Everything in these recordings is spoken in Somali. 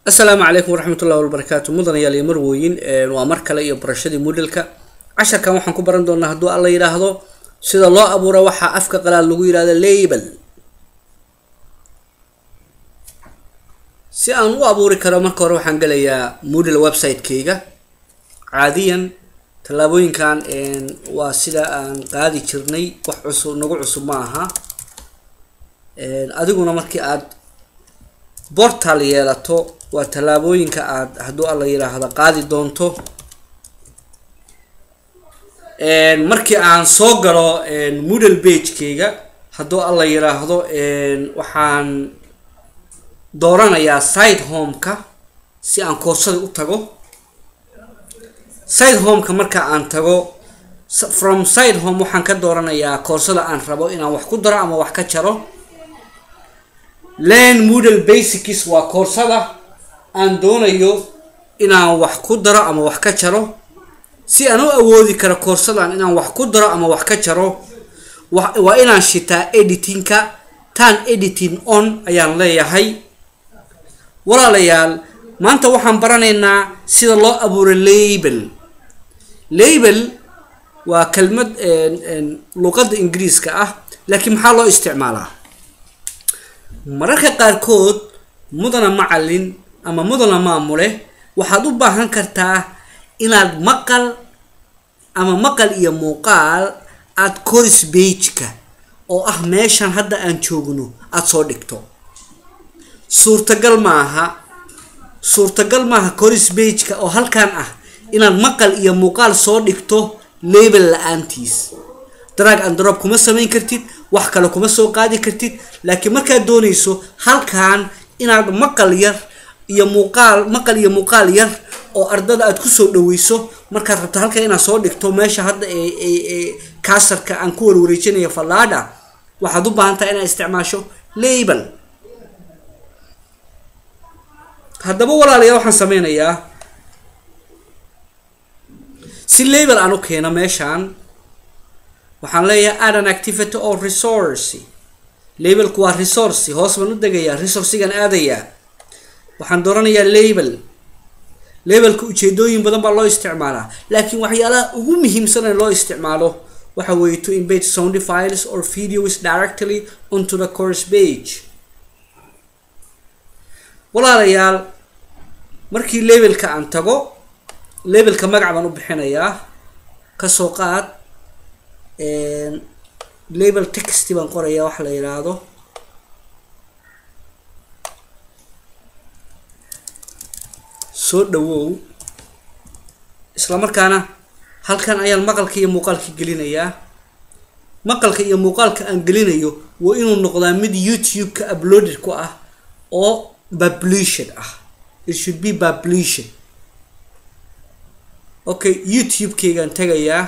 asalaamu calaykum waraxmat ullahi wabarakaatu mudanayaal iyo marwooyin waa mar kale iyo barashadii moodhelka casharkan waxaan ku baran doonaa hadduu alla yidhaahdo sida loo abuuro waxaa afka qalaad lagu yidhahdo label si aan u abuuri karo marka hore waxaan gelayaa moodel website-kayga caadiyan tallaabooyinkan waa sida aan qaadi jirnay wax cusub nagu cusub ma aha adiguna markii aad bortal yeelato waa tallaabooyinka aad hadduu alla yidhaahdo qaadi doonto markii aan soo galo moodel bagekayga hadduu alla yidhaahdo waxaan dooranayaa side homeka si aan koorsada u tago side homeka marka aan tago from side home waxaan ka dooranayaa koorsada aan rabo inaan wax ku daro ama wax ka jaro land moodel basics waa koorsada aan doonayo inaan wax ku daro ama wax ka jaro si aan u awoodi karo koorsadan inaan wax ku daro ama wax ka jaro waa inaan shitaa editingka tan editing on ayaan leeyahay walaalayaal maanta waxaan baranaynaa sida loo abuuro label label waa kelmad luqadda ingiriiska ah laakiin maxaa loo isticmaalaa mararka qaarkood mudana macalin ama mudana maamule waxaad u baahan kartaa inaad maqal ama maqal iyo muuqaal aada coris bageka oo ah meeshan hadda aan joogno aada soo dhigto suurtagal maaha suurtagal maaha coris bageka oo halkan ah inaad maqal iyo muuqaal soo dhigto label la-aantiis drag and drop kuma samayn kartid wax kale kuma soo qaadi kartid laakiin markaad doonayso halkan inaad maqal yar iyo muuqaal maqal iyo muuqaal yar oo ardada aad kusoo dhaweyso markaad rabto halkan inaad soo dhigto meesha hadda ee kaasarka aan ku warwareejinayo fallaadha waxaad u baahan tahay inaad isticmaasho label haddaba walaalayaa waxaan sameynayaa si label aan u keeno meeshaan waxaan leeyahay add an activity or resource labelku waa resource hoos baan u degayaa resourcigan aadayaa waxaan dooranayaa label labelka ujeedooyin badan baa loo isticmaalaa laakiin waxyaalaha ugu muhiimsan ee loo isticmaalo waxa weeye to embed sound files or videos directly onto the course page walaalayaal markii labelka aan tago labelka magac baan u bixinayaa kasoo qaad label text baan qorayaa wax la yidhaahdo soo dhawow isla markaana halkan ayaan maqalka iyo muuqaalka gelinayaa maqalka iyo muuqaalka aan gelinayo waa inuu noqdaa mid youtube-ka uploaded ku ah oo published ah it should be published okay youtube-kaygaan tagayaa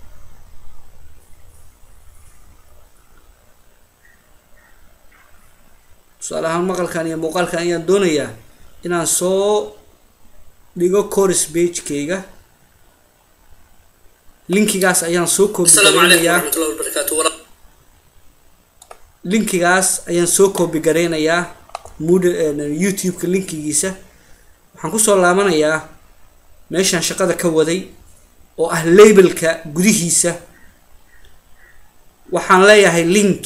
tusaale ahaan maqalkan iyo muuqaalkan ayaan doonayaa inaan soo dhigo coris bagekayga linkigaas ayaan soo koobi gareynayaa linkigaas ayaan soo koobi gareynayaa mood youtube-ka linkigiisa waxaan kusoo laabanayaa meeshaan shaqada ka waday oo ah labelka gudihiisa waxaan leeyahay link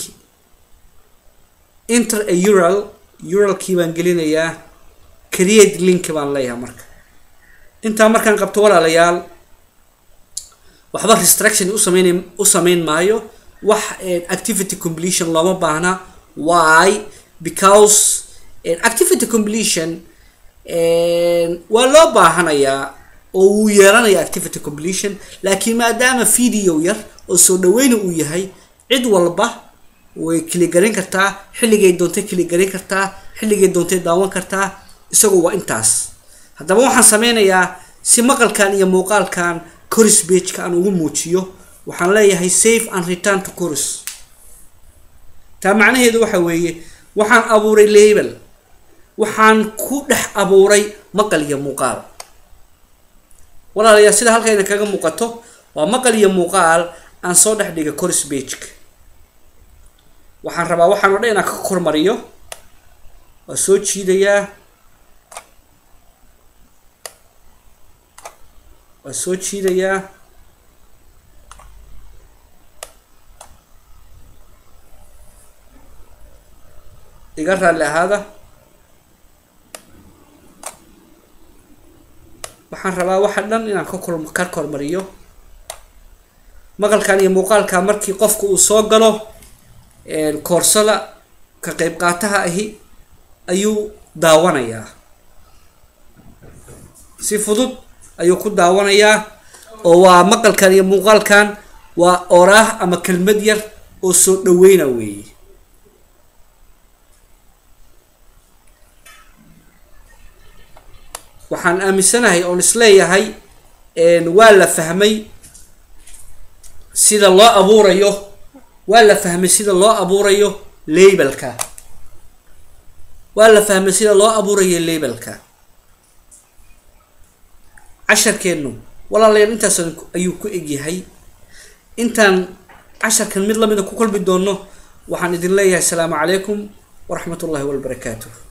inter a ural uralkii baan gelinayaa create link baan leeyahay marka intaa markaan qabto walaalayaal waxba restruction usameyn u sameyn maayo wax activity completion looma baahna why because activity completion waa loo baahanayaa oo wuu yeelanaya activity completion laakiin maadaama video yar oo soo dhaweyna uu yahay cid walba way kiligaran kartaa xilligay doontay kiligaran kartaa xilligay doontay daawan kartaa isagu waa intaas haddaba waxaan sameynayaa si maqalkan iyo muuqaalkan coris bageka aan ugu muujiyo waxaan leeyahay safe and return to coris taa macnaheedu waxa weeye waxaan abuuray label waxaan ku dhex abuuray maqal iyo muuqaal walaalayaa sida halkayna kaga muuqato waa maqal iyo muuqaal aan soo dhex dhiga coris bageka waxaan rabaa waxaan o dhan inaan ka kormariyo waa soo jiidayaa waa soo jiidayaa iga raalli ahaada waxaan rabaa waxa dhan inaan ka kor ka kormariyo maqalkan iyo muuqaalka markii qofku uu soo galo koorsada ka qeyb qaataha ahi ayuu daawanayaa si fudud ayuu ku daawanayaa oo waa maqalkan iyo muuqaalkan waa oraah ama kelmad yar oo soo dhaweyna weeye waxaan aaminsanahay oon isleeyahay waa la fahmay sida loo abuurayo waa la fahmay sida loo abuurayo labelka waa la fahmay sida loo abuurayo labelka casharkeennu walaalayaal intaas ayuu ku egyahay intaan casharkan mid lamida ku kulmi doono waxaan idin leeyahay asalaamu calaykum waraxmat ullahi wabarakaatuh